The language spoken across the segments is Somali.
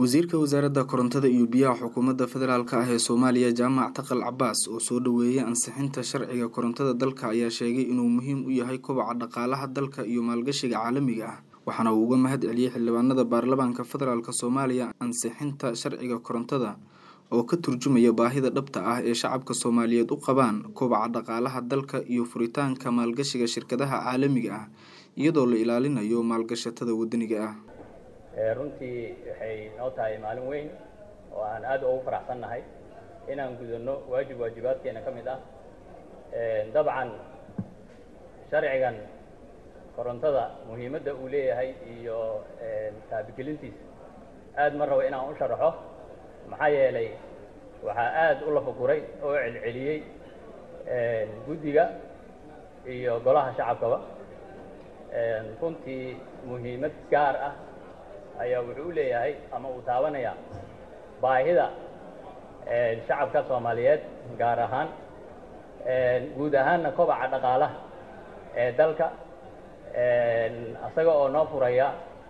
wasiirka wasaaradda korontada iyo biyaha xukuumadda federaalk ah ee soomaaliya jaamac taqal cabaas oo soo dhaweeyay ansixinta sharciga korontada dalka ayaa sheegay inuu muhiim u yahay kobaca dhaqaalaha dalka iyo maalgashiga caalamiga ah waxaana uu uga mahad celiyey xildhibaanada baarlamaanka federaalk soomaaliya ansixinta sharciga korontada oo ka turjumaya baahida dhabta ah ee shacabka soomaaliyeed u qabaan kobaca dhaqaalaha dalka iyo furitaanka maalgashiga shirkadaha caalamiga ah iyadoo la ilaalinayo maalgashatada wadaniga ah runtii waxay noo tahay maalin weyn oo aan aad ugu faraxsannahay inaan gudano waajib waajibaadkeena ka mid ah dabcan sharcigan korontada muhiimadda uu leeyahay iyo taabigelintiisa aad ma rabo inaan u sharaxo maxaa yeelay waxaa aad u lafaguray oo celceliyey guddiga iyo golaha shacabkaba runtii muhiimad gaar ah ayaa wuxuu u leeyahay ama uu taabanayaa baahida shacabka soomaaliyeed gaar ahaan guud ahaanna kobaca dhaqaalaha ee dalka isaga oo noo furaya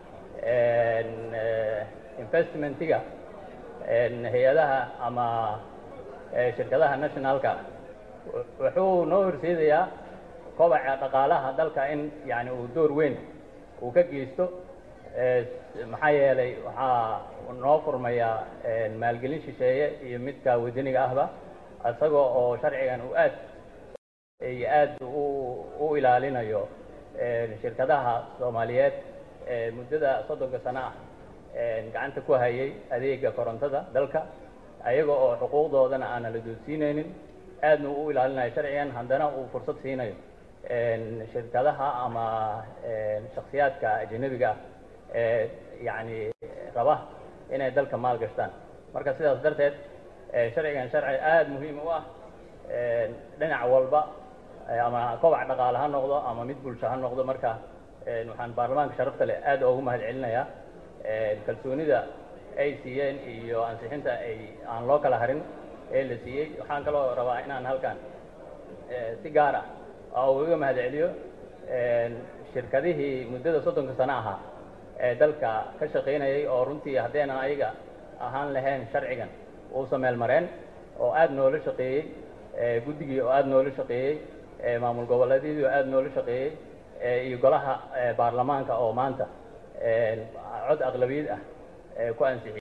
investmentiga hay-adaha ama shirkadaha nationalka wuxuu noo horseedayaa kobaca dhaqaalaha dalka in yani uu door weyn uu ka geysto maxaa yeelay waxaa noo furmayaa maalgelin shisheeye iyo midka wadaniga ahba isagoo oo sharcigan uu aad iyo aad u ilaalinayo shirkadaha soomaaliyeed muddada soddonka sano ah gacanta ku hayay adeega korontada dalka ayaga oo xuquuqdoodana aanan la doodsiinaynin aadna u ilaalinayo sharcigan haddana uu fursad siinayo shirkadaha ama shaksiyaadka ajanabiga ah ee yacni raba inay dalka maal gashtaan marka sidaas darteed sharcigan sharci aada muhiim u ah dhinac walba ama kobac dhaqaale ha noqdo ama mid bulsho ha noqdo marka waxaan baarlamaanka sharafta leh aad ugu mahad celinayaa kalsoonida ay siiyeen iyo ansixinta ay aan loo kala harin ee la siiyey waxaan kaloo rabaa inaan halkan si gaar ah uga mahad celiyo shirkadihii muddada soddonka sano ahaa ee dalka ka shaqaynayay oo runtii haddeenan ayaga ahaan lahayn sharcigan uusa meel mareen oo aada noola shaqeeyey guddigii oo aada noola shaqeeyey maamul goboleedyadii oo aada noola shaqeeyey iyo golaha baarlamaanka oo maanta cod aqlabiyad ah ku ansixiyey